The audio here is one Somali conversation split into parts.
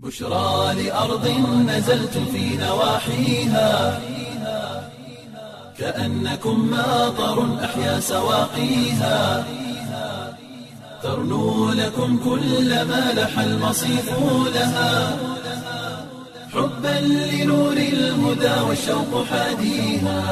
بشرى لأرض نزلت في نواحيها كأنكم ماطر أحيا سواقيها ترنو لكم كل ما لح المصيف لها حبا لنور الهدى والشوق حاديها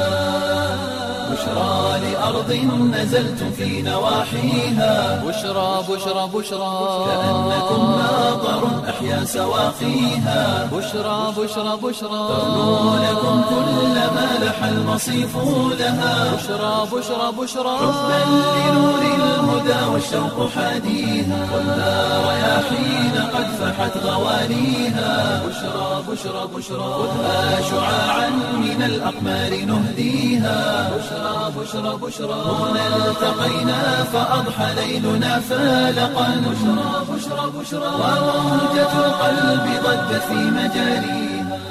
بشرى لأرض نزلت في نواحيها بشرى بشرى بشرى كأنكم ماطر أحيا سواقيها بشرى بشرى بشرى ترنو لكم كل ما لح المصيف لها بشرى بشرى بشرى حبا لنور الهدى والشوق حاديها والنار رياحين قد فحت غوانيها بشرى بشرى بشرى خذها شعاعا من الأقمار نهديها بشرى بشرى بشرى هنا التقينا فأضحى ليلنا فالقا بشرى بشرى بشرى وموجة القلب ضجت في مجاريها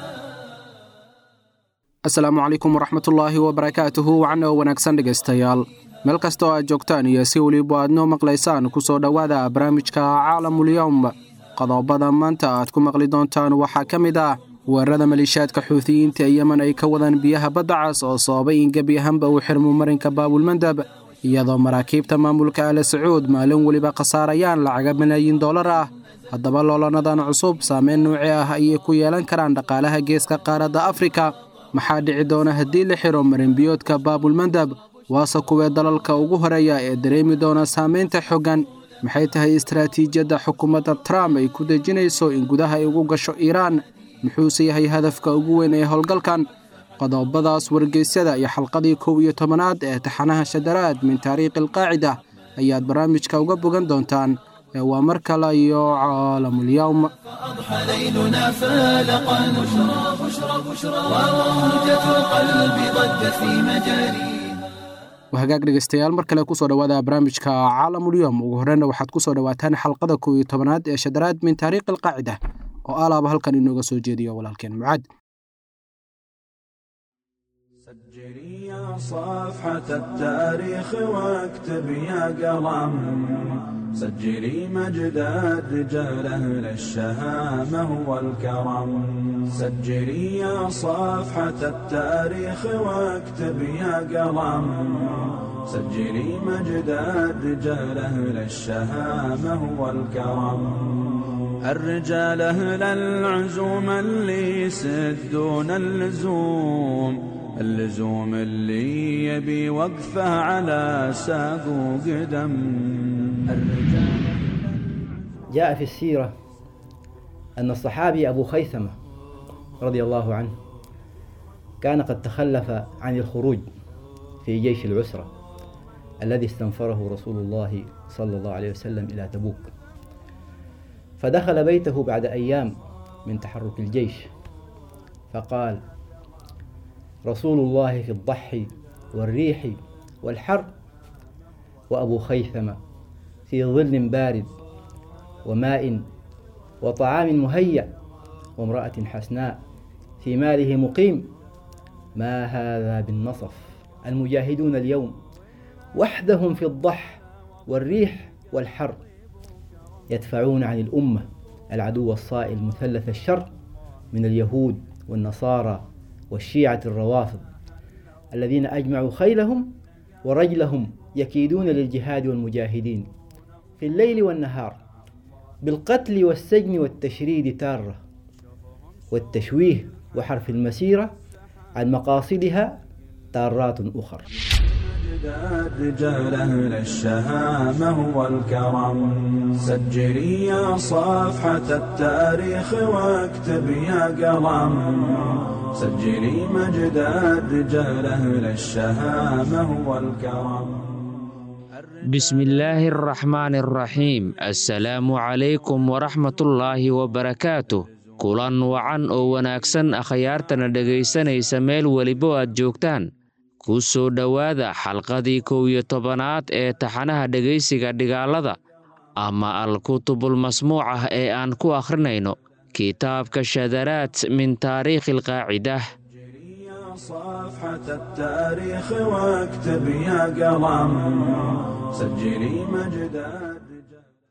asalaamu calaykum waraxmatullaahi wabarakaatuhu wacna oo wanaagsan dhegaystayaal meel kasta oo aad joogtaan iyo si weliba aad noo maqlaysaan ku soo dhowaada barnaamijka caalamulyowm qodobada maanta aad ku maqli doontaan waxaa ka mid ah weerarada maliishaadka xuutiyiinta ee yemen ay ka wadaan biyaha badda cas oo sababay in gebi ahaanba uu xirmo marinka baabulmandab iyadoo maraakiibta maamulka ale sacuud maalin weliba khasaarayaan lacaga malaayiin dollar ah haddaba loolanadan cusub saameyn nuuci ah ayay ku yeelan karaan dhaqaalaha geeska qaaradda afrika maxaa dhici doona haddii la xiro marinbiyoodka baabulmandab waase kuwee dalalka ugu horeeya ee dareemi doona saamaynta xoggan maxay tahay istaraatiijiyadda xukuumadda trump ay ku dejinayso in gudaha ay ugu gasho iiraan muxuuse yahay hadafka ugu weyn ee howlgalkan qodobadaas wargeysyada iyo xalqadii kow iyo tobanaad ee taxanaha shadaraad min taariikhi alqaacida ayaad barnaamijka uga bogan doontaan ee waa mar kale iyo caalamulyowm أضحى ليلنا فالقا بشرى بشرى بشرى وموجة القلب ضجت في مجاريها hagaag dhegaystayaal mar kale kusoo dhowaada barnaamijka caalamulyom ugu horreyna waxaad kusoo dhowaataan xalqada kow iyo tobanaad ee shadaraad min taariikhi alqaacida oo alaaba halkan inooga soo jeediyo walaalkeen mucaad سجلي يا صفحة التاريخ واكتب يا قلم سجلي مجد الرجال أهل الشهامة والكرم سجلي يا صفحة التاريخ واكتب يا قلم سجلي مجد الرجال أهل الشهامة والكرم الرجال أهل العزوم اللي يسدون اللزوم اللزوم اللي يبي وقفه على ساق وقدم الرجال جاء في السيرة أن الصحابي أبو خيثمة رضي الله عنه كان قد تخلف عن الخروج في جيش العسرة الذي استنفره رسول الله صلى الله عليه وسلم إلى تبوك فدخل بيته بعد أيام من تحرك الجيش فقال رسول الله في الضحي والريح والحر وأبو خيثمة في ظل بارد وماء وطعام مهيأ وامرأة حسناء في ماله مقيم ما هذا بالنصف المجاهدون اليوم وحدهم في الضح والريح والحر يدفعون عن الأمة العدو الصائل مثلث الشر من اليهود والنصارى والشيعة الروافض الذين أجمعوا خيلهم ورجلهم يكيدون للجهاد والمجاهدين في الليل والنهار بالقتل والسجن والتشريد تارة والتشويه وحرف المسيرة عن مقاصدها تارات أخرى مجد الرجال أهل الشهامة والكرم سجلي يا صفحة التاريخ واكتب يا قلم سجلي مجد الرجال أهل الشهامة والكرم bismillaahi araxmaani araxiim assalaamu calaykum waraxmatullaahi wabarakaatu kulan wacan oo wanaagsan akhyaartana dhegaysanaysa meel welibo aad joogtaan ku soo dhowaada xalqadii kow iyo tobanaad ee taxanaha dhegaysiga dhigaalada ama al-kutubulmasmuuc ah ee aan ku akhrinayno kitaabka shadaraad min taariikhi alqaacidah يا صفحة التاريخ واكتب يا قلم سجلي مجد الرجال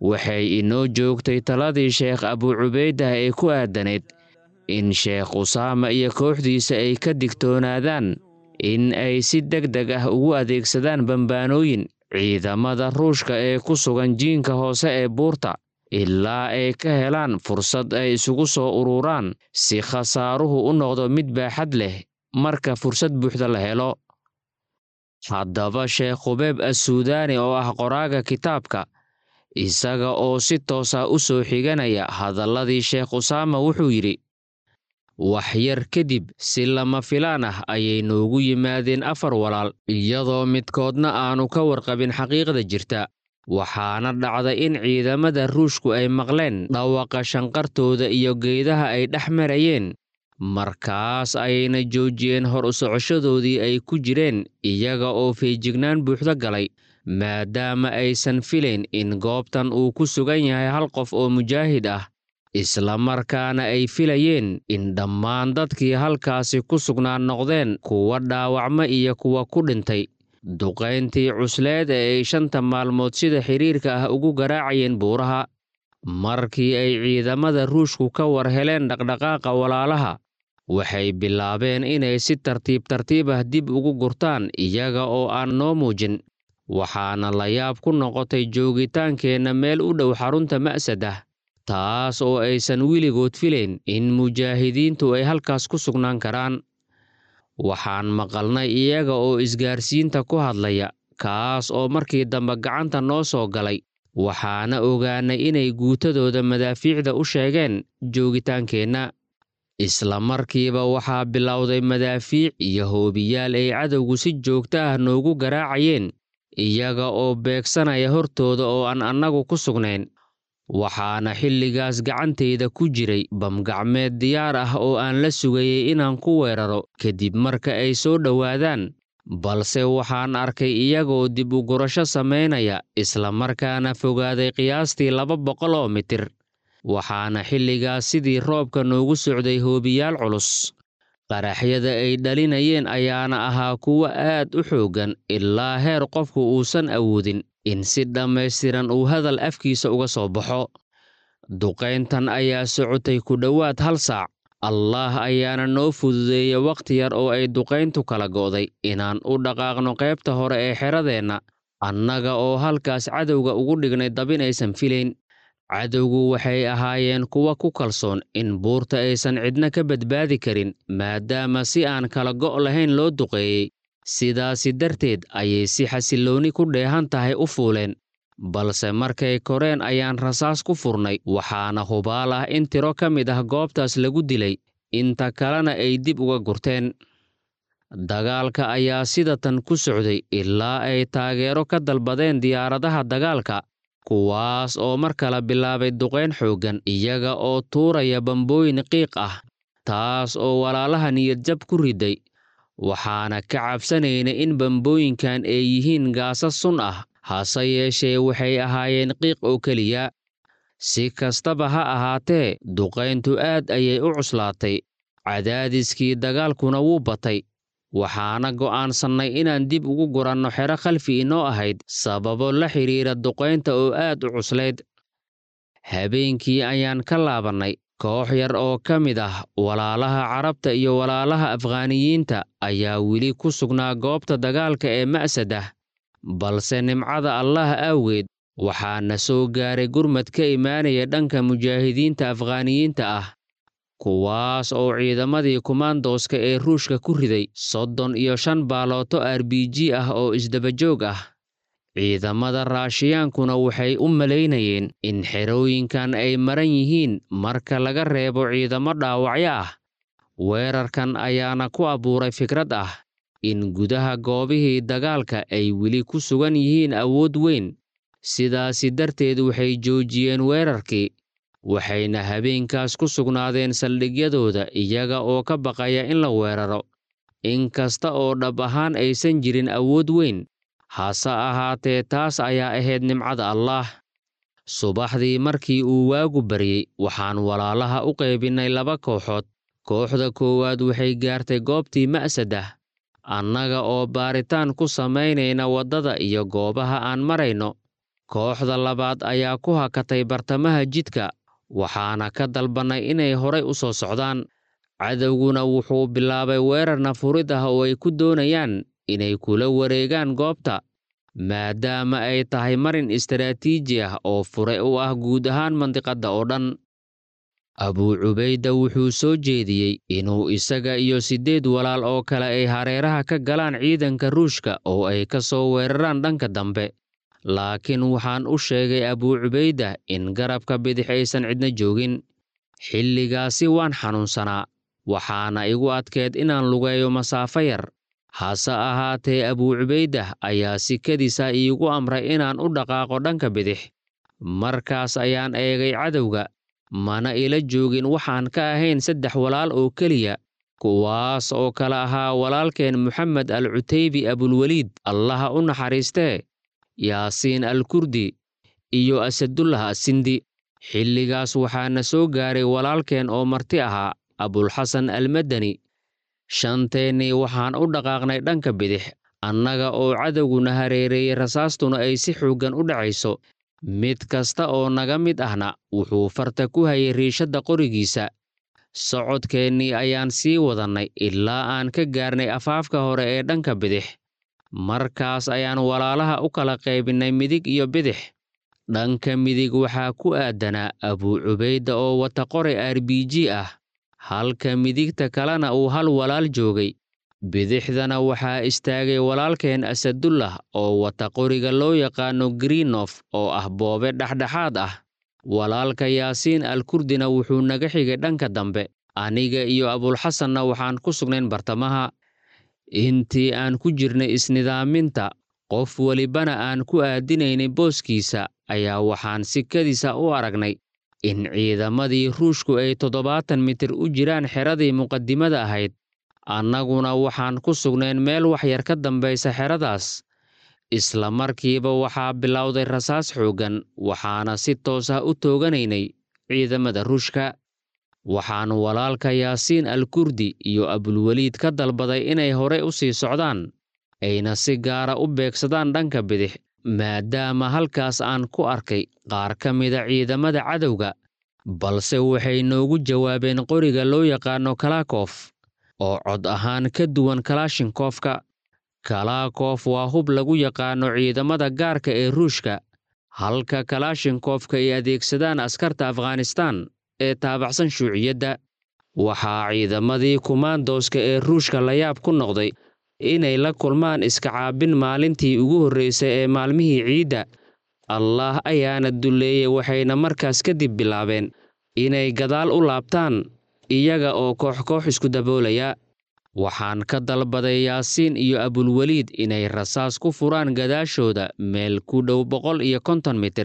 waxay inoo joogtay taladii sheekh abu cubaydah ee ku aadanayd in sheekh usaama iyo kooxdiisa ay ka digtoonaadaan in ay si deg deg ah ugu adeegsadaan bambaanooyin ciidamada ruushka ee ku sugan jiinka hoose ee buurta ilaa ay ka helaan fursad ay isugu soo ururaan si khasaaruhu u noqdo mid baaxad leh marka fursad buuxda la helo haddaba sheekh khubeeb assuudaani oo ah qoraaga kitaabka isaga oo si toosa u soo xiganaya hadalladii sheekh usaama wuxuu yidhi wax yar kadib si lama filaan ah ayay noogu yimaadeen afar walaal iyadoo midkoodna aanu ka warqabin xaqiiqda jirta waxaana dhacday in ciidamada ruushku ay maqleen dhawaqa shanqartooda iyo geedaha ay dhex marayeen markaas ayayna joojiyeen hor u socoshadoodii ay ku jireen iyaga oo feejignaan buuxdo galay maadaama aysan filayn in goobtan uu ku sugan yahay hal qof oo mujaahid ah isla markaana ay filayeen in dhammaan dadkii halkaasi ku sugnaa noqdeen kuwa dhaawacma iyo kuwa ku dhintay duqayntii cusleed ee ay shanta maalmood sida xidhiirka ah ugu garaacayeen buuraha markii ay ciidamada ruushku ka war heleen dhaqdhaqaaqa walaalaha waxay bilaabeen inay si tartiib tartiib ah dib ugu gurtaan iyaga oo aan noo muujin waxaana la yaab ku noqotay joogitaankeenna meel u dhow xarunta ma'sad ah taas oo aysan weligood filayn in mujaahidiintu ay halkaas ku sugnaan karaan waxaan maqalnay iyaga oo isgaarsiinta ku hadlaya kaas oo markii dambe gacanta noo soo galay waxaana ogaanay inay guutadooda madaafiicda u sheegeen joogitaankeenna isla markiiba waxaa bilowday madaafiic iyo hoobiyaal ay cadowgu si joogto ah noogu garaacayeen iyaga oo beegsanaya hortooda oo aan annagu ku sugnayn waxaana xilligaas gacantayda ku jiray bamgacmeed diyaar ah oo aan la sugayey inaan ku weeraro kadib marka ay soo dhowaadaan balse waxaan arkay iyagoo dib u gurasho samaynaya isla markaana fogaaday qiyaastii laba boqol oo mitir waxaana xilligaas sidii roobka noogu socday hoobiyaal culus qaraxyada ay dhalinayeen ayaana ahaa kuwo aad u xooggan ilaa heer qofku uusan awoodin in si dhammaystiran uu hadal afkiisa uga soo baxo duqayntan ayaa socotay ku dhowaad hal saac allaah ayaana noo fududeeyey wakhti yar oo ay duqayntu kala go'day inaan u dhaqaaqno qaybta hore ee xeradeenna annaga oo halkaas cadowga ugu dhignay dabin aysan filayn cadowgu waxay ahaayeen kuwa ku kalsoon in buurta aysan cidna ka badbaadi karin maadaama si aan kala go' lahayn loo duqeeyey sidaasi darteed ayay si xasilloonni ku dheehan tahay u fuuleen balse markay koreen ayaan rasaas ku furnay waxaana hubaal ah in tiro ka mid ah goobtaas lagu dilay inta kalena ay dib uga gurteen dagaalka ayaa sidatan ku socday ilaa ay taageero ka dalbadeen diyaaradaha dagaalka kuwaas oo mar kale bilaabay duqayn xooggan iyaga oo tuuraya bambooyin qiiq ah taas oo walaalaha niyadjab ku riday waxaana ka cabsanaynay in bambooyinkan ay yihiin gaasas sun ah hase yeeshee waxay ahaayeen qiiq oo keliya si kastaba ha ahaatee duqayntu aad ayay u cuslaatay cadaadiskii dagaalkuna wuu batay waxaana go'aansannay inaan dib ugu guranno xero khalfi inoo ahayd sababo la xidhiira duqaynta oo aad u cuslayd habeenkii ayaan ka laabannay koox yar oo ka mid ah walaalaha carabta iyo walaalaha afghaaniyiinta ayaa weli ku sugnaa goobta dagaalka ee ma'sad ah balse nimcada allah awgeed waxaana soo gaaray gurmad ka imaanaya dhanka mujaahidiinta afghaaniyiinta ah kuwaas oo ciidamadii kumaandooska ee ruushka ku riday soddon iyo shan baalooto r b g ah oo isdabajoog ah ciidamada raashiyaankuna waxay u malaynayeen in xerooyinkan ay maran yihiin marka laga reebo ciidamo dhaawacyo ah weerarkan ayaana ku abuuray fikrad ah in gudaha goobihii dagaalka ay weli ku sugan yihiin awood weyn sidaasi darteed waxay joojiyeen weerarkii waxayna habeenkaas ku sugnaadeen saldhigyadooda iyaga oo ka baqaya in la weeraro in kasta oo dhab ahaan aysan jirin awood weyn hase ahaatee taas ayaa ahayd nimcada allaah subaxdii markii uu waagu baryey waxaan walaalaha u qaybinnay laba kooxood kooxda koowaad waxay gaartay goobtii ma'sad ah annaga oo baaritaan ku samaynayna waddada iyo goobaha aan marayno kooxda labaad ayaa ku hakatay bartamaha jidka waxaana ka dalbannay inay horay u soo socdaan cadowguna wuxuu bilaabay weerar nafurid ah oo ay ku doonayaan inay kula wareegaan goobta maadaama ay tahay marin istaraatiiji ah oo fure u ah guud ahaan mandiqadda oo dhan abuu cubayda wuxuu soo jeediyey inuu isaga iyo siddeed walaal oo kale ay hareeraha ka galaan ciidanka ruushka oo ay ka soo weeraraan dhanka dambe laakiin waxaan u sheegay abuu cubayda in garabka bidix aysan cidna joogin xilligaasi waan xanuunsanaa waxaana igu adkeed inaan lugeeyo masaafo yar hase ahaatee abuu cubaydah ayaa sikadiisa iigu amray inaan u dhaqaaqo dhanka bidix markaas ayaan eegay cadowga mana ila joogin waxaan ka ahayn saddex walaal oo keliya kuwaas oo kala ahaa walaalkeen moxamed al cutaybi abulweliid allaha u naxariistee yaasiin al kurdi iyo asadullah asindi xilligaas waxaana soo gaaray walaalkeen oo marti ahaa abulxasan almadani shanteennii waxaan u dhaqaaqnay dhanka bidix annaga oo cadowguna hareereeyey rasaastuna ay si xooggan u dhacayso mid kasta oo naga mid ahna wuxuu farta ku hayay riishadda qorigiisa socodkeennii ayaan sii wadannay ilaa aan ka gaarnay afaafka hore ee dhanka bidix markaas ayaan walaalaha u kala qaybinnay midig iyo bidix dhanka midig waxaa ku aadanaa abuu cubayda oo wata qori r b g ah halka midigta kalena uu hal walaal joogay bidixdana waxaa istaagay walaalkeen asadullah oo wata qoriga loo yaqaano grinof oo ah boobe dhexdhexaad ah walaalka yaasiin al kurdina wuxuu naga xigay dhanka dambe aniga iyo abulxasanna waxaan ku sugnayn bartamaha intii aan ku jirnay isnidaaminta qof welibana aan ku aadinaynay booskiisa ayaa waxaan sikadiisa u aragnay in ciidamadii ruushku ay toddobaatan mitir u jiraan xeradii muqadimada ahayd annaguna waxaan ku sugnayn meel waxyar ka dambaysa xeradaas isla markiiba waxaa bilowday rasaas xooggan waxaana si toos ah u tooganaynay ciidamada ruushka waxaan walaalka yaasiin al kurdi iyo abulweliid ka dalbaday inay horey u sii socdaan ayna si gaara u beegsadaan dhanka bidix maadaama halkaas aan ku arkay qaar ka mida ciidamada cadowga balse waxay noogu jawaabeen qoriga loo yaqaano kalaakof oo cod ahaan ka duwan kalaashinkofka kalaakof waa hub lagu yaqaano ciidamada gaarka ee ruushka halka kalaashinkofka ay adeegsadaan askarta afghanistaan ee taabacsan shuuciyadda waxaa ciidamadii kumaandooska ee ruushka layaab ku noqday inay la kulmaan iska caabin maalintii ugu horraysay ee maalmihii ciidda allaah ayaana dulleeyey waxayna markaas kadib bilaabeen inay gadaal u laabtaan iyaga oo koox koox isku daboolaya waxaan ka dalbaday yaasiin iyo abulweliid inay rasaas ku furaan gadaashooda meel ku dhow boqol iyo konton mitir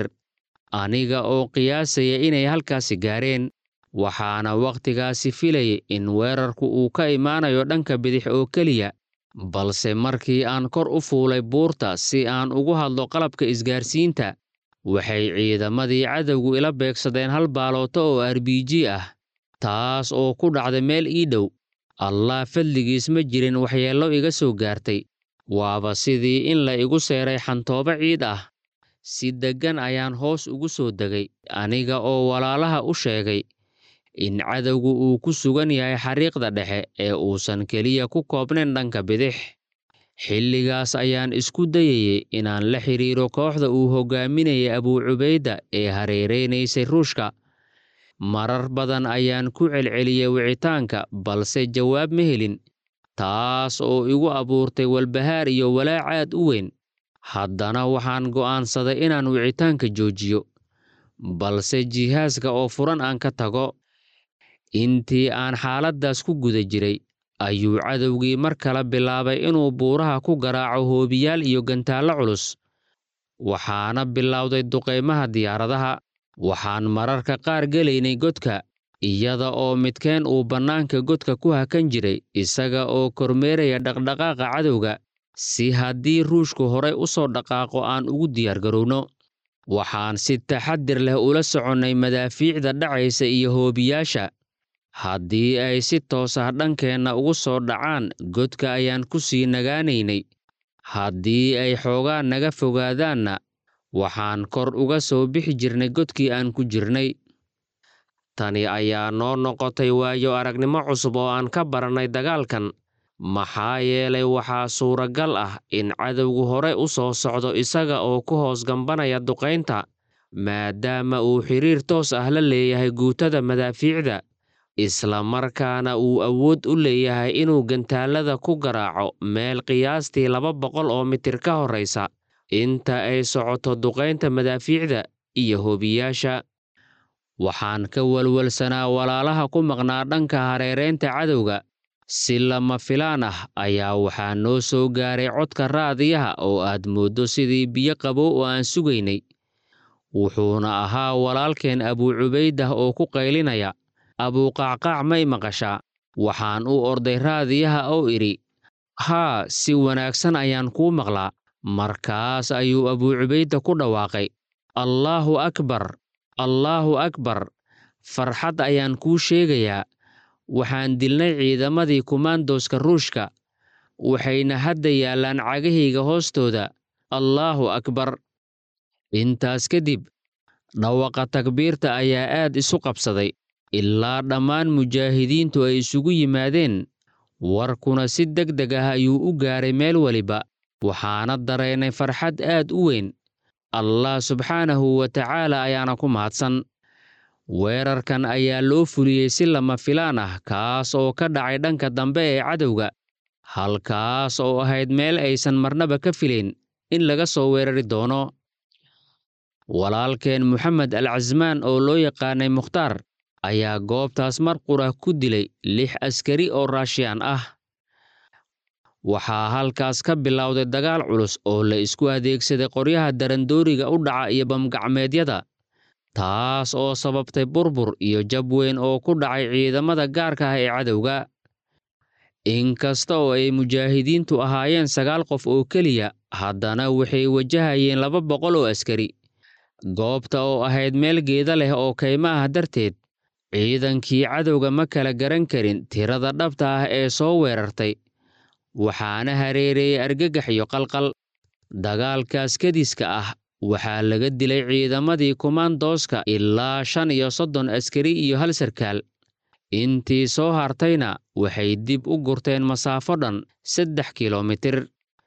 aniga oo qiyaasaya inay halkaasi gaareen waxaana wakhtigaasi filayay in weerarku uu ka imaanayo dhanka bidix oo keliya balse markii aan kor u fuulay buurta si aan ugu hadlo qalabka isgaarsiinta waxay ciidamadii cadowgu ila beegsadeen hal baalooto oo r b g ah taas oo ku dhacday meel ii dhow allah fadligiis ma jirin waxyeello iga soo gaartay waaba sidii in la igu seeray xantoobo ciid ah si deggan ayaan hoos ugu soo degay aniga oo walaalaha u sheegay in cadowgu uu ku sugan yahay xariiqda dhexe ee uusan keliya ku koobnayn dhanka bidix xilligaas ayaan isku dayayey inaan la xidhiiro kooxda uu hoggaaminayay abuu cubayda ee hareeraynaysay ruushka marar badan ayaan ku celceliyey wicitaanka balse jawaab ma helin taas oo igu abuurtay walbahaar iyo walaac aad u weyn haddana waxaan go'aansaday inaan wicitaanka joojiyo balse jihaaska oo furan aan ka tago intii aan xaaladdaas ku guda jiray ayuu cadowgii mar kale bilaabay inuu buuraha ku garaaco hoobiyaal iyo gantaallo culus waxaana bilowday duqaymaha diyaaradaha waxaan mararka qaar gelaynay godka iyada oo midkeen uu bannaanka godka ku hakan jiray isaga oo kormeeraya dhaqdhaqaaqa cadowga si haddii ruushku horay u soo dhaqaaqo aan ugu diyaargarowno waxaan si taxadir leh ula soconnay madaafiicda dhacaysa iyo hoobiyaasha haddii ay si toos ah dhankeenna ugu soo dhacaan godka ayaan ku sii nagaanaynay haddii ay xoogaa naga fogaadaanna waxaan kor uga soo bixi jirnay godkii aan ku jirnay tani ayaa noo noqotay waayo aragnimo cusub oo aan ka barannay dagaalkan maxaa yeelay waxaa suuragal ah in cadowgu hore u soo socdo isaga oo ku hoos gambanaya duqaynta maadaama uu xiriir toos ah la leeyahay guutada madaafiicda isla markaana uu awood u leeyahay inuu gantaallada ku garaaco meel qiyaastii laba boqol oo mitir ka horraysa inta ay socoto duqaynta madaafiicda iyo hobiyaasha waxaan ka walwalsanaa walaalaha ku maqnaa dhanka hareeraynta cadowga si lama filaan ah ayaa waxaa noo soo gaaray codka raadiyaha oo aad mooddo sidii biyo qabow oo aan sugaynay wuxuuna ahaa walaalkeen abuu cubaydah oo ku qaylinaya abuuqacqaac may maqashaa waxaan u orday raadiyaha oo idhi haa si wanaagsan ayaan kuu maqlaa markaas ayuu abuu cubayda ku dhawaaqay allaahu akbar allaahu akbar farxad ayaan kuu sheegayaa waxaan dilnay ciidamadii kumaandooska ruushka waxayna hadda yaallaan cagahayga hoostooda allaahu akbar intaas kadib dhawaqa takbiirta ayaa aad isu qabsaday ilaa dhammaan mujaahidiintu ay isugu yimaadeen warkuna si deg deg ah ayuu u gaaray meel weliba waxaana dareennay farxad aad u weyn allah subxaanahu wa tacaala ayaana ku mahadsan weerarkan ayaa loo fuliyey si lama filaan ah kaas oo ka dhacay dhanka dambe ee cadowga halkaas oo ahayd meel aysan marnaba ka filayn in laga soo weerari doono walaalkeen moxamed al casmaan oo loo yaqaanay mukhtaar ayaa goobtaas mar qura ku dilay lix askari oo raashiyaan ah waxaa halkaas ka bilowday dagaal culus oo la isku adeegsaday qoryaha darandooriga u dhaca iyo bamgacmeedyada taas oo sababtay burbur iyo jab weyn oo ku dhacay ciidamada gaarka ah ee cadowga inkasta oo ay mujaahidiintu ahaayeen sagaal qof oo keliya haddana waxay wajahayeen laba boqol oo askari goobta oo ahayd meel geeda leh oo kayma ah darteed ciidankii cadowga ma kala garan karin tirada dhabta ah ee soo weerartay waxaana hareereeyey argagax iyo qalqal dagaalkaas kadiska ah waxaa laga dilay ciidamadii kumaandooska ilaa shan iyo soddon askari iyo hal sarkaal intii soo hartayna waxay dib u gurteen masaafo dhan saddex kilomitir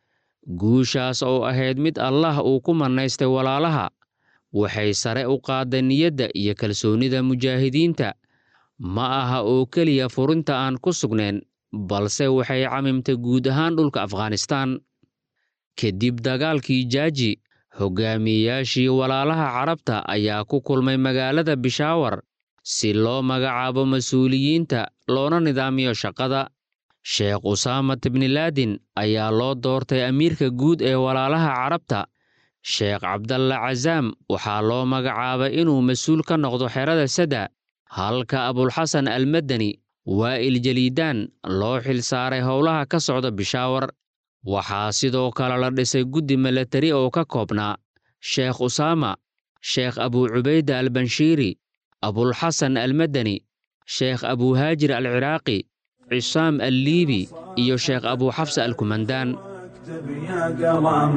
guushaas oo ahayd mid allah uu ku mannaystay walaalaha waxay sare u qaadday niyadda iyo kalsoonnida mujaahidiinta ma aha oo keliya furinta aan ku sugnayn balse waxay camimtay guud ahaan dhulka afghanistaan kadib dagaalkii jaaji hogaamiyeyaashii walaalaha carabta ayaa ku kulmay magaalada bishaawar si loo magacaabo mas-uuliyiinta loona nidaamiyo shaqada sheekh usaamat bnilaadin ayaa loo doortay amiirka guud ee walaalaha carabta sheekh cabdalla casaam waxaa loo magacaabay inuu mas-uul ka noqdo xerada sada halka abulxasan almadani waa'il jaliidaan loo xilsaaray howlaha ka socda bishaawar waxaa sidoo kale la dhisay guddi milatari oo ka koobnaa sheekh usaama sheekh abuu cubayda albanshiiri abulxasan almadani sheekh abuuhaajir alciraaqi cisaam alliibi iyo sheekh abuuxafsa alkumandaan اكتب يا قلم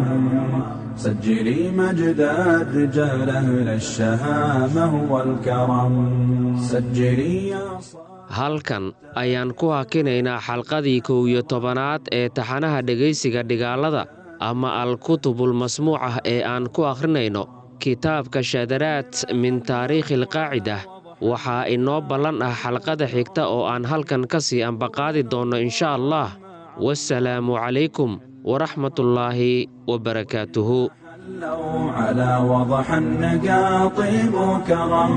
سجلي مجد الرجال أهل الشهامة والكرم سجلي يا صاحب halkan ayaan ku hakinaynaa xalqadii kow iyo tobanaad ee taxanaha dhegaysiga dhigaalada ama al-kutubul masmuuc ah ee aan ku akhrinayno kitaabka shadaraad min taariikhi alqaacida waxaa inoo ballan ah xalqada xigta oo aan halkan ka sii ambaqaadi doonno insha allah wasalaamu calaykum waraxmatullaahi wabarakaatuhu حلوا على وضح النقاطب كرم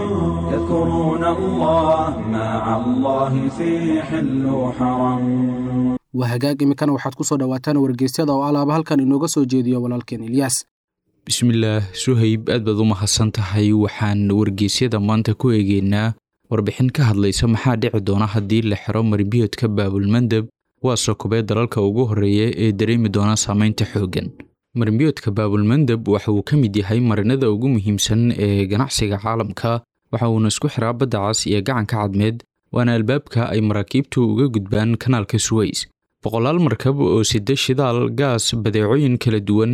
يذكرون الله مع الله في حل وحرم waa hagaag iminkana waxaad ku soo dhowaataan wargeysyada oo alaaba halkan inooga soo jeediyo walaalkeen ilyaas bismillaah suhayb aad baad u mahadsan tahay waxaan wargeysyada maanta ku eegeynaa warbixin ka hadlaysa maxaa dhici doona haddii la xiro marbiyoodka baabulmandeb waa sokobee dalalka ugu horreeya ee dareemi doona saameynta xooggan marbiyoodka baabulmandeb waxa uu ka mid yahay marinada ugu muhiimsan ee ganacsiga caalamka waxa uuna isku xiraa badda cas iyo gacanka cadmeed waana albaabka ay maraakiibtu uga gudbaan kanaalka suweys boqolaal markab oo sida shidaal gaas badeecooyin kala duwan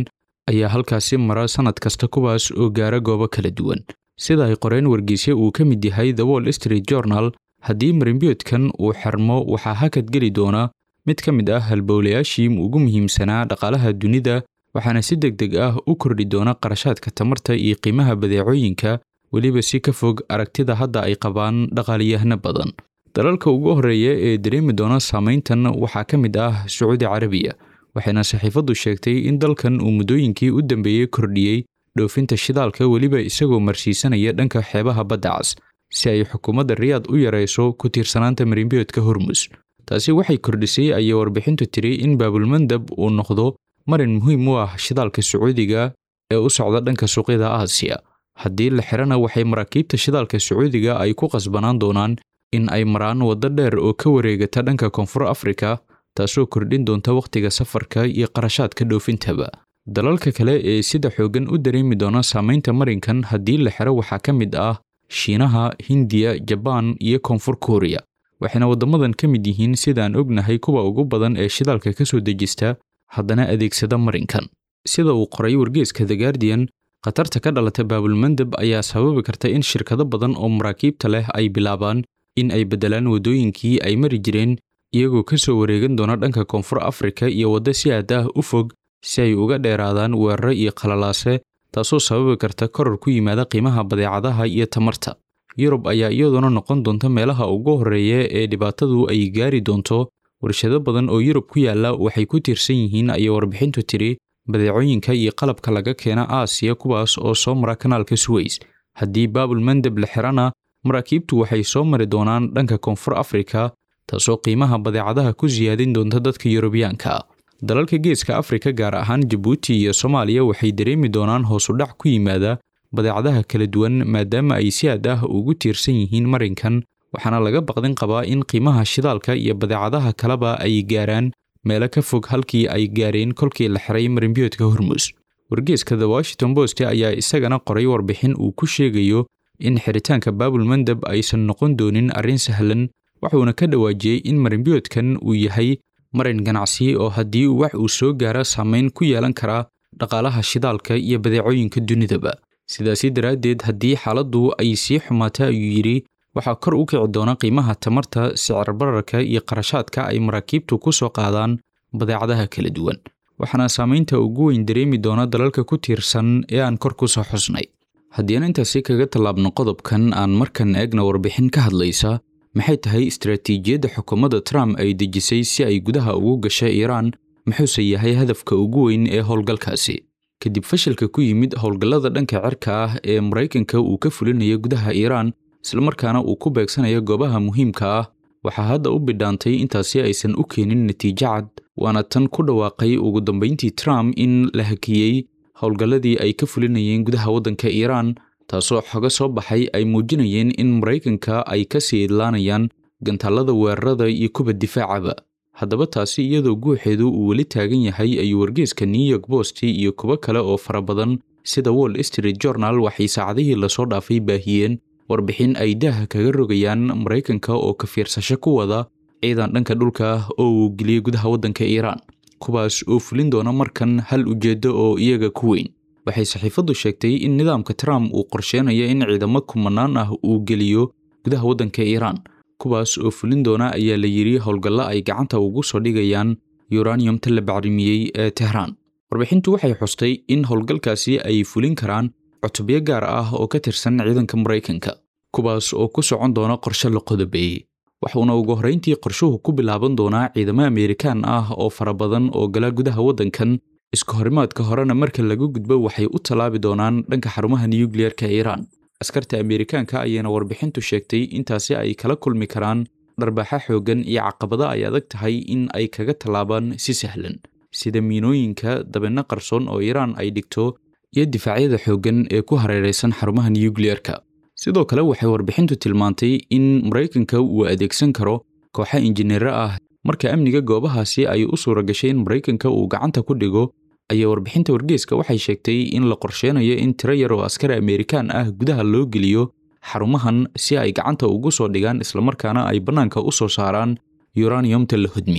ayaa halkaasi mara sannad kasta kuwaas oo gaara goobo kala duwan sida ay qoreen wargeysyo uu ka mid yahay the wall street journal haddii marimbiyoodkan uu xirmo waxaa hakad geli doona mid ka mid ah halbowlayaashii ugu muhiimsanaa dhaqaalaha dunida waxaana si deg deg ah u kordhi doona qarashaadka tamarta iyo qiimaha badeecooyinka weliba si ka fog aragtida hadda ay qabaan dhaqaaliyahano badan dalalka ugu horreeya ee dareemi doona saamayntan waxaa ka mid ah sacuudi carabiya waxayna saxiifaddu sheegtay in dalkan uu muddooyinkii u dambeeyey kordhiyey dhoofinta shidaalka weliba isagoo marsiisanaya dhanka xeebaha badda cas si ay xukuumadda riyaad u yarayso ku tiirsanaanta marimbiyoodka hormus taasi waxay kordhisay ayay warbixintu tiri in baabulmandab uu noqdo marin muhiim u ah shidaalka sacuudiga ee u socda dhanka suuqyada aasiya haddii la xirana waxay maraakiibta shidaalka sacuudiga ay ku qasbanaan doonaan in ay maraan waddo dheer oo ka wareegata dhanka koonfur afrika taasoo kordhin doonta wakhtiga safarka iyo qarashaadka dhoofintaba dalalka kale ee sida xooggan u dareemi doona saamaynta marinkan haddii la xiro waxaa ka mid ah shiinaha hindiya jabaan iyo koonfur kuuriya waxayna waddamadan ka mid yihiin sidaan ognahay kuwa ugu badan ee shidaalka ka soo dejista haddana adeegsada marinkan sida uu qoray wargeeska the guardian khatarta ka dhalata baabulmandab ayaa sababi karta in shirkado badan oo maraakiibta leh ay bilaabaan in ay beddelaan waddooyinkii ay mari jireen iyagoo ka soo wareegan doona dhanka koonfur afrika iyo waddo si aad ah u fog si ay uga dheeraadaan weeraro iyo qalalaase taasoo sababi karta koror ku yimaada qiimaha badeecadaha iyo tamarta yurub ayaa iyaduna noqon doonta meelaha ugu horreeya ee dhibaatadu ay gaari doonto warshado badan oo yurub ku yaalla waxay ku tiirsan yihiin ayay warbixintu tiri badeecooyinka iyo qalabka laga keena aasiya kuwaas oo soo mara kanaalka suweys haddii baabul mandab la xirana maraakiibtu waxay soo mari doonaan dhanka koonfur afrika taasoo qiimaha badeecadaha ku siyaadin doonta dadka yurubiyaanka dalalka geeska afrika gaar ahaan jabuuti iyo soomaaliya waxay dareemi doonaan hoosudhac ku yimaada badeecadaha kala duwan maadaama ay si aad ah ugu tiirsan yihiin marinkan waxaana laga baqdin qabaa in qiimaha shidaalka iyo badeecadaha kaleba ay gaaraan meelo ka fog halkii ay gaareen kolkii la xiray marinbiyoodka hormus wargeeska the washington post ayaa isagana qoray warbixin uu ku sheegayo in xiritaanka baabul mandab aysan noqon doonin arrin sahlan wuxuuna ka dhawaajiyey in marinbiyoodkan uu yahay marin ganacsi oo haddii wax uu soo gaaro saamayn ku yeelan karaa dhaqaalaha shidaalka iyo badeecooyinka dunidaba sidaasi daraaddeed haddii xaaladdu ay sii xumaata ayuu yidhi waxaa kor u kici doona qiimaha tamarta sicir bararka iyo qarashaadka ay maraakiibtu ku soo qaadaan badeecadaha kala duwan waxaana saamaynta ugu weyn dareemi doona dalalka ku tiirsan ee aan kor ku soo xusnay haddii aan intaasi kaga tallaabno qodobkan aan markan eegna warbixin ka hadlaysa maxay tahay istaraatiijiyadda xukuumadda trump ay dejisay si ay gudaha ugu gasha iiraan muxuuse yahay hadafka ugu weyn ee howlgalkaasi kadib fashilka ku yimid howlgallada dhanka cirka ah ee maraykanka uu ka fulinayo gudaha iiraan islamarkaana uu ku beegsanayo goobaha muhiimka ah waxaa hadda u bidhaantay intaasi aysan u keenin natiijo cad waana tan ku dhawaaqay ugu dambayntii trump in la hakiyey howlgalladii ay ka fulinayeen gudaha waddanka iiraan taasoo xogo soo baxay ay muujinayeen in maraykanka ay ka sii idlaanayaan gantaallada weerarada iyo kuba difaacaba haddaba taasi iyadoo guuxeedu uu weli taagan yahay ayuu wargeeska new york post iyo kuwo kale oo fara badan sida wall street journal waxay saacadihii lasoo dhaafay baahiyeen warbixin ay daaha kaga rogayaan maraykanka oo ka fiirsasho ku wada ciidan dhanka dhulka ah oo uu geliyey gudaha waddanka iiraan kuwaas oo fulin doona markan hal ujeeddo oo iyaga ku weyn waxay saxiifaddu sheegtay in nidaamka trump uu qorsheenayo in ciidamo kumanaan ah uu geliyo gudaha waddanka iiraan kuwaas oo fulin doona ayaa la yidhi howlgallo ay gacanta ugu soo dhigayaan yuraniumta la bacrimiyey ee tehraan warbixintu waxay xustay in howlgalkaasi ay fulin karaan cutubyo gaar ah oo ka tirsan ciidanka maraykanka kuwaas oo ku socon doona qorshe la qodobeeyey waxuuna ugu horrayntii qorshuhu ku bilaaban doonaa ciidamo ameerikaan ah oo fara badan oo gala gudaha waddankan iska horimaadka horena marka laga gudbo waxay u tallaabi doonaan dhanka xarumaha nuyukliyerka iiraan askarta ameerikaanka ayaana warbixintu sheegtay intaasi ay kala kulmi karaan dharbaaxa xooggan iyo caqabado ay adag tahay in ay kaga tallaabaan si sahlan sida miinooyinka dabinno qarsoon oo iiraan ay dhigto iyo difaacyada xooggan ee ku hareeraysan xarumaha nuyukliyerka sidoo kale waxay warbixintu tilmaantay in maraykanka uu adeegsan karo kooxa injineero ah marka amniga goobahaasi ay u suura gashay in maraykanka uu gacanta ku dhigo ayaa warbixinta wargeeska waxay sheegtay in la qorsheenayo in tiro yar oo askari ameerikaan ah gudaha loo geliyo xarumahan si ay gacanta ugu soo dhigaan islamarkaana ay bannaanka u soo saaraan yuraniumta la hodmiyey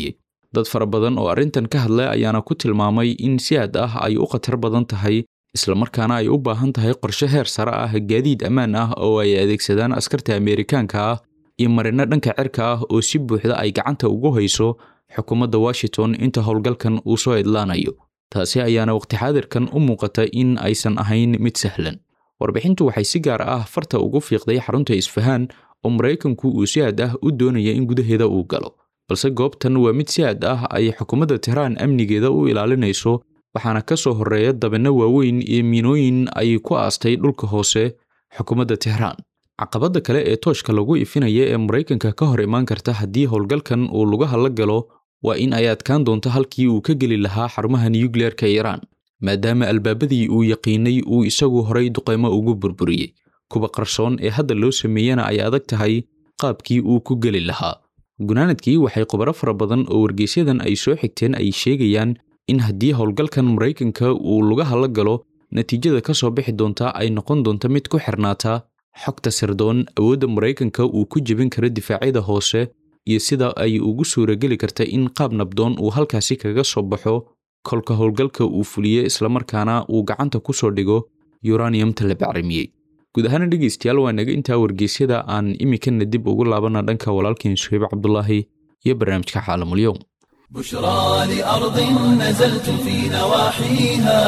dad fara badan oo arrintan ka hadlay ayaana ku tilmaamay in si aad ah ay u khatar badan tahay islamarkaana ay u baahan tahay qorshe heer sare ah gaadiid ammaan ah oo ay adeegsadaan askarta ameerikaanka ah iyo marino dhanka cirka ah oo si buuxda ay gacanta ugu hayso xukuumadda washington inta howlgalkan uu soo idlaanayo taasi ayaana waqti xaadirkan u muuqata in aysan ahayn mid sahlan warbixintu waxay si gaar ah farta ugu fiiqday xarunta isfahaan oo maraykanku uu si aad ah u doonaya in gudaheeda uu galo balse goobtan waa mid si aad ah ay xukuumadda tehraan amnigeeda u ilaalinayso waxaana ka soo horreeya dabinno waaweyn iyo miinooyin ay ku aastay dhulka hoose xukuumadda tehraan caqabadda kale ee tooshka lagu ifinaya ee maraykanka ka hor imaan karta haddii howlgalkan uu lugaha la galo waa in ay adkaan doonto halkii uu ka geli lahaa xarumaha nuyukleerka iiraan maadaama albaabadii uu yaqiinay uu isagu horay duqaymo ugu burburiyey kuwa qarsoon ee hadda loo sameeyana ay adag tahay qaabkii uu ku geli lahaa gunaanadkii waxay khubaro fara badan oo wargeysyadan ay soo xigteen ay sheegayaan in haddii howlgalkan maraykanka uu lugaha la galo natiijada ka soo bixi doonta ay noqon doonto mid ku xirnaata xogta sirdoon awoodda maraykanka uu ku jebin karo difaacyada hoose iyo sida ay ugu suurageli karta in qaab nabdoon uu halkaasi kaga soo baxo kolka howlgalka uu fuliye islamarkaana uu gacanta ku soo dhigo yuraniyamta la bacrimiyey guud ahaana dhegaystayaal waa naga intaa wargeysyada aan iminkana dib ugu laabana dhanka walaalkeen suhayb cabdulaahi iyo barnaamijka caalamulyoom بشرى لأرض نزلت في نواحيها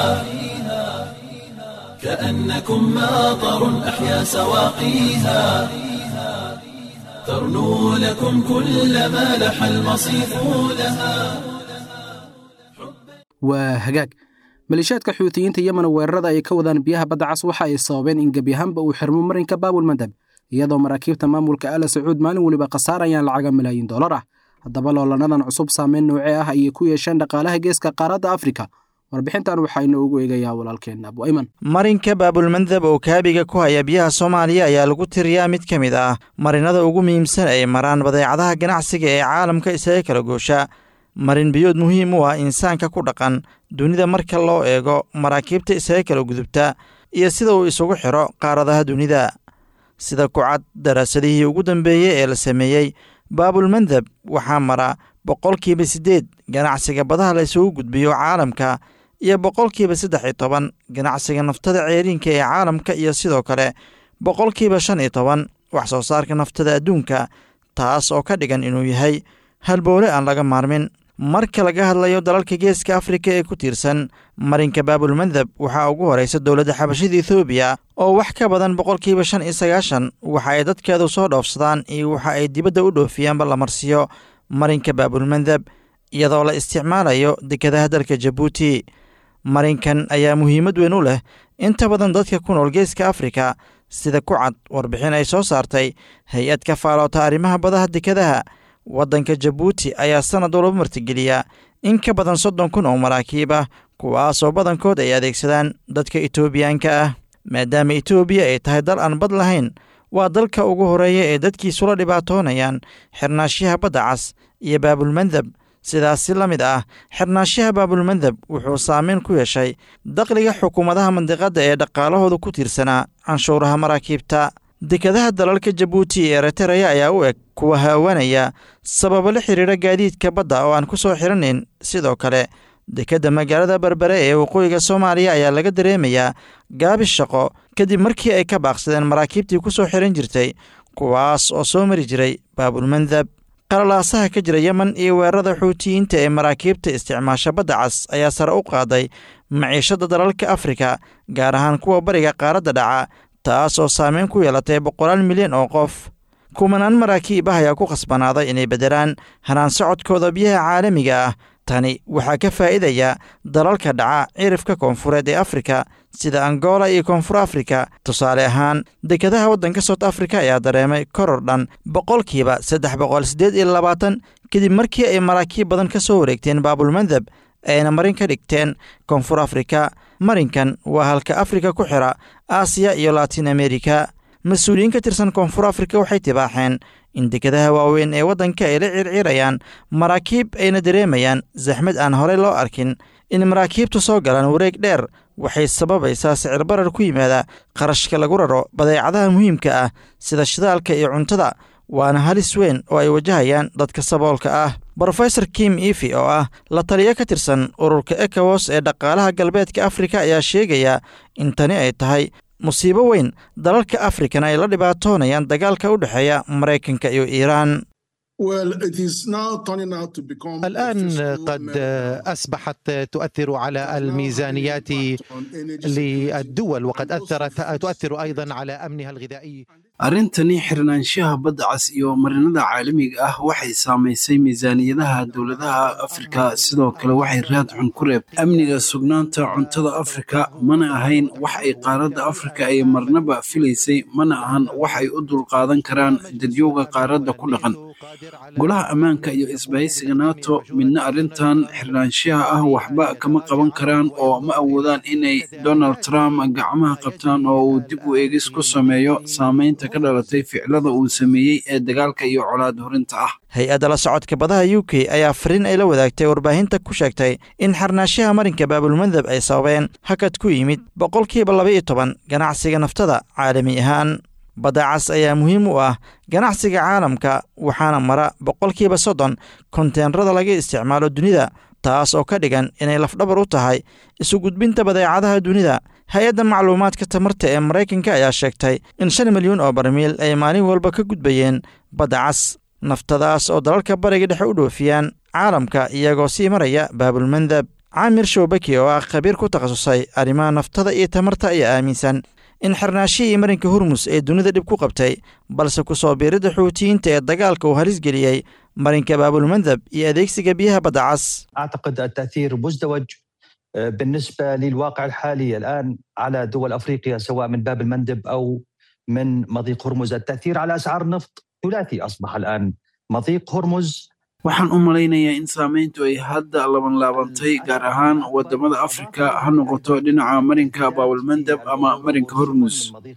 كأنكم ماطر أحيا سواقيها ترنو لكم كل ما لح المصيف لها waa hagaag maleeshiyaadka xuutiyiinta yemen weerarada ay ka wadaan biyaha badda cas waxa ay sababeen in gebi ahaanba uu xirmo marinka baabul mandab iyadoo maraakiibta maamulka ala sacuud maalin weliba khasaarayaan lacaga malaayiin dollar ah haddaba loolanadan cusub saameyn noocee ah ayay ku yeesheen dhaqaalaha geeska qaaradda afrika warbixintan waxaynu ugu eegayaa walaalkeen abu ayman marinka baabulmandab oo kaabiga ku haya biyaha soomaaliya ayaa lagu tiriyaa mid ka mid ah marinada ugu muhiimsan ay maraan badeecadaha ganacsiga ee caalamka isaga kala goosha marin biyood muhiim u ah insaanka ku dhaqan dunida marka loo eego maraakiibta isaga kala gudubta iyo sida uu isugu xidho qaaradaha dunida sida kucad daraasadihii ugu dambeeyey ee la sameeyey baabulmandab waxaa mara boqolkiiba siddeed ganacsiga badaha la isugu gudbiyo caalamka iyo boqolkiiba saddex iyo toban ganacsiga naftada ceeriinka ee caalamka iyo sidoo kale boqolkiiba shan iyo toban wax soo saarka naftada adduunka taas oo ka dhigan inuu yahay halbowle aan laga maarmin marka laga hadlayo dalalka geeska afrika ee ku tiirsan marinka baabulmandab waxaa ugu horeysa dowladda xabashida ethoobiya oo wax ka badan boqolkiiba shan iyo sagaashan waxa ay dadkeedu soo dhoofsadaan iyo waxa ay dibadda u dhoofiyaanba la marsiyo marinka baabulmandab iyadoo la isticmaalayo dekadaha dalka jabuuti marinkan ayaa muhiimad weyn u leh inta badan dadka ku nool geeska afrika sida ku cad warbixin ay soo saartay hay-ad ka faaloota arrimaha badaha dekadaha waddanka jabuuti ayaa sanad walba martigeliya in ka badan soddon kun oo maraakiib ah kuwaasoo badankood ay adeegsadaan dadka etoobiyaanka ah maadaama etoobiya ay tahay dal aan bad lahayn waa dalka ugu horeeya ee dadkiisula dhibaatoonayaan xirnaashyaha badda cas iyo baabulmandab sidaasi la mid ah xirnaashyaha baabulmandab wuxuu saameyn ku yeeshay dakhliga xukuumadaha mandiqadda ee dhaqaalahooda ku tiirsanaa canshuuraha maraakiibta dekadaha dalalka jabuuti iyo ereteraya ayaa u eg kuwa haawanaya sababo la xidhiidha gaadiidka badda oo aan ku soo xiranayn sidoo kale dekedda magaalada berbere ee waqooyiga soomaaliya ayaa laga dareemayaa gaabis shaqo kadib markii ay ka baaqsadeen maraakiibtii ku soo xiran jirtay kuwaas oo soo mari jiray baabulmandab qalalaasaha ka jira yemen iyo weerarada xuutiyiinta ee maraakiibta isticmaasha badda cas ayaa sare u qaaday maciishadda dalalka afrika gaar ahaan kuwa bariga qaaradda dhaca taas oo saameyn ku yeelatay boqolaal milyan oo qof kumanaan maraakiib ah ayaa ku khasbanaaday inay beddelaan hanaan socodkooda biyaha caalamiga ah tani waxaa ka faa'iidaya dalalka dhaca cirifka koonfureed ee afrika sida angola iyo koonfur afrika tusaale ahaan dekadaha waddanka sout afrika ayaa dareemay koror dhan boqolkiiba saddex boqol siddeed iyo labaatan kadib markii ay maraakiib badan ka soo wareegteen baabulmandab ayna marin ka dhigteen koonfur afrika marinkan waa halka afrika ku xira aasiya iyo latin amerika mas-uuliyiin ka tirsan koonfur afrika waxay tibaaxeen in dekadaha waaweyn ee waddanka ay la circirayaan maraakiib ayna dareemayaan saxmad aan horey loo arkin in maraakiibtu soo galaan wareeg dheer waxay sababaysaa sicir barar ku yimaada qarashka lagu raro badeecadaha muhiimka ah sida shidaalka iyo cuntada waana halis weyn oo ay wajahayaan dadka saboolka ah brofesor kim ifi oo ah la taliyo ka tirsan ururka ekawos ee dhaqaalaha galbeedka afrika ayaa sheegaya in tani ay tahay musiibo weyn dalalka afrikana ay la dhibaatoonayaan dagaalka u dhexeeya maraykanka iyo iiraan الآن قد أصبحت تؤثر على الميزانيات للدول وقد أثرت تؤثر أيضا على أمنها الغذائي arrintani xirnaanshaha badda cas iyo marinada caalamiga ah waxay saamaysay miisaaniyadaha dowladaha afrika sidoo kale waxay raad xun ku reebtay amniga sugnaanta cuntada afrika mana ahayn wax ay qaaradda afrika ay marnaba filaysay mana ahan wax ay u dulqaadan karaan dadyowga qaaradda ku dhaqan golaha ammaanka iyo isbahaysiga nato midna arrintan xirnaanshaha ah waxba kama qaban karaan oo ma awoodaan inay donald trump gacmaha qabtaan oo uu dib u eegis ku sameeyo saamaynta ka dhalatay ficilada uu sameeyey ee dagaalka iyo colaad horinta ah hay-adda la socodka badaha u k ayaa fariin ay la wadaagtay warbaahinta ku sheegtay in xarnaashaha marinka baabulmandab ay sababeen hakad ku yimid boqolkiiba laba-iyo toban ganacsiga naftada caalami ahaan badda cas ayaa muhiim u ah ganacsiga caalamka waxaana mara boqolkiiba soddon konteenrada laga isticmaalo dunida taas oo ka dhigan inay lafdhabar u tahay isu gudbinta badeecadaha dunida hay-adda macluumaadka tamarta ee maraykanka ayaa sheegtay in shan milyuun oo barmiil ay maalin walba ka gudbayeen badda cas naftadaas oo dalalka bariga dhexe u dhoofiyaan caalamka iyagoo sii maraya baabulmandab caamir showbaki oo ah khabiir ku takhasusay arrimaha naftada iyo tamarta ayaa aaminsan in xirnaashihii marinka hormus ee dunida dhib ku qabtay balse ku soo biiridda xuutiyiinta ee dagaalka uu halis geliyey marinka baabulmandab iyo adeegsiga biyaha badda cas أعتقد التأثير مزدوج بالنسبة للواقع الحالي الآن على دول أفريقيا سواء من باب المندب أو من مضيق هرمز التأثير على أسعار النفط ثلاثي أصبح الآن مضيق هرمز waxaan u malaynayaa in saamayntu ay hadda labanlaabantay gaar ahaan wadamada afrika ha noqoto dhinaca marinka baabulmandab ama marinka hormus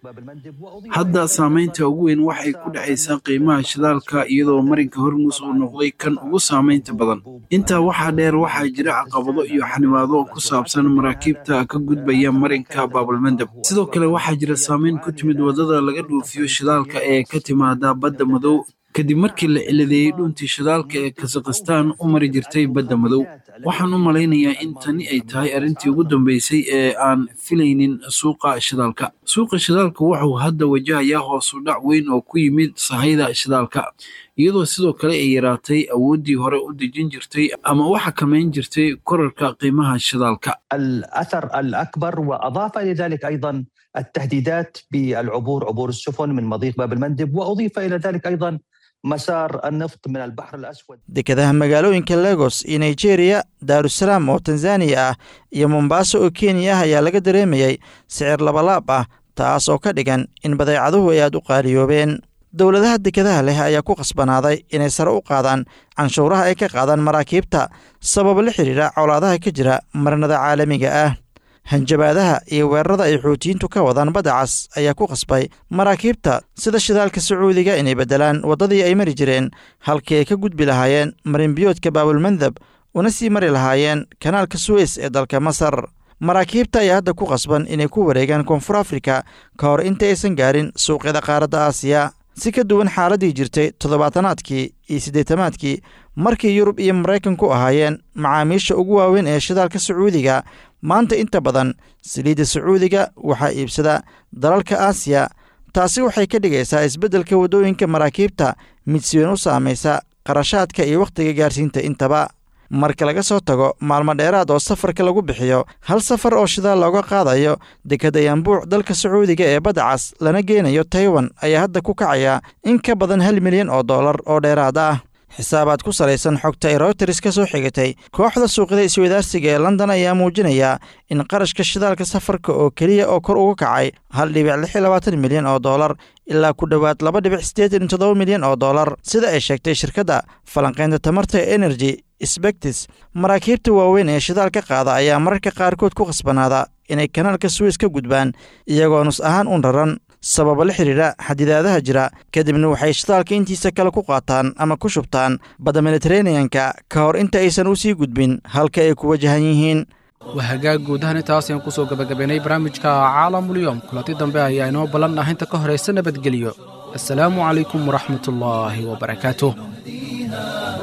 hadda saamaynta ugu weyn waxay ku dhacaysaa qiimaha shidaalka iyadoo marinka hormus uu noqday kan ugu saamaynta badan intaa waxaa dheer waxaa jira caqabado iyo xanibaado ku saabsan maraakiibta ka gudbaya marinka baabulmandab sidoo kale waxaa jira saamayn ku timid wadada laga dhoofiyo shidaalka ee ka timaada badda madow kadib markii la ciladeeyey dhuuntii shidaalka ee kazakhistaan u mari jirtay badda madow waxaan u malaynayaa in tani ay tahay arrintii ugu dambeysay ee aan filaynin suuqa shidaalka suuqa shidaalka wuxuu hadda wajahayaa hoosu dhac weyn oo ku yimid sahayda shidaalka iyadoo sidoo kale ay yaraatay awooddii hore u dejin jirtay ama u xakamayn jirtay korarka qiimaha shidaalka الأثر الأكبر وأضاف إلى ذلك أيضا التهديدات بالعبور عبور السفن من مضيق باب المندب وأضيف إلى ذلك أيضا مسار النفط من البحر الأسود dekadaha magaalooyinka legos iyo nigeria daarusalaam oo tanzaniya ah iyo mombaaso oo kenya ah ayaa laga dareemayey sicir labalaab ah taas oo ka dhigan in badeecaduhu ay aad u qaaliyoobeen dowladaha dekadaha leh ayaa ku khasbanaaday inay sare u qaadaan canshuuraha ay ka qaadaan maraakiibta sabab la xidhiidha colaadaha ka jira marinada caalamiga ah hanjabaadaha iyo weerarada ay xuutiyiintu ka wadaan badda cas ayaa ku khasbay maraakiibta sida shidaalka sacuudiga inay beddelaan waddadii ay mari jireen halkii ay ka gudbi lahaayeen marinbiyoodka baabulmandab una sii mari lahaayeen kanaalka suweys ee dalka masar maraakiibta ayaa hadda ku khasban inay ku wareegaan koonfur afrika ka hor inta aysan gaarin suuqyada qaaradda aasiya si ka duwan xaaladdii jirtay toddobaatanaadkii iyo siddeetamaadkii markii yurub iyo maraykanku ahaayeen macaamiisha ugu waaweyn ee shidaalka sacuudiga maanta inta badan saliidda sacuudiga waxaa iibsada dalalka aasiya taasi waxay ka dhigaysaa isbeddelka waddooyinka maraakiibta mid si weyn u saamaysa qarashaadka iyo wakhtiga gaarsiinta intaba marka laga soo tago maalmo dheeraad oo safarka lagu bixiyo hal safar oo shidaal looga qaadayo dekadda yambuuc dalka sacuudiga ee badda cas lana geenayo taiwan ayaa hadda ku kacaya in ka badan hal milyan oo dollar oo dheeraad ah xisaabaad ku salaysan xogta ay routers ka soo xigatay kooxda suuqyada iswadaarsiga ee london ayaa muujinaya in qarashka shidaalka safarka oo keliya oo kor uga kacay hal dhibic lix iyo labaatan milyan oo dollar ilaa ku dhowaad laba dhibic siddeetan iyo toddoba milyan oo dollar sida ay sheegtay shirkadda falanqaynta tamarta ee energy sbectis maraakiibta waaweyn ee shidaal ka qaada ayaa mararka qaarkood ku khasbanaada inay kanaalka suweys ka gudbaan iyagoo nus ahaan un raran sababa la xidhiidha xadidaadaha jira kadibna waxay shidaalka intiisa kale ku qaataan ama ku shubtaan badda mediteraneanka ka hor inta aysan u sii gudbin halka ay ku wajahan yihiin waa hagaag guud ahaan intaas ayaan kusoo gabagabaynay barnaamijka caalamulyoom kulanti dambe ayaa inoo ballan ah inta ka horaysa nabadgelyo assalaamu calaykum waraxmatullaahi wabarakaatuh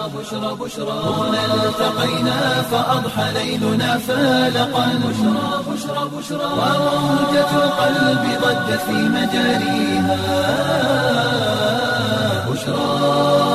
بشرى بشرى هنا التقينا فأضحى ليلنا فالقا بشرى بشرى بشرى وموجة القلب ضجت في مجاريها بشرى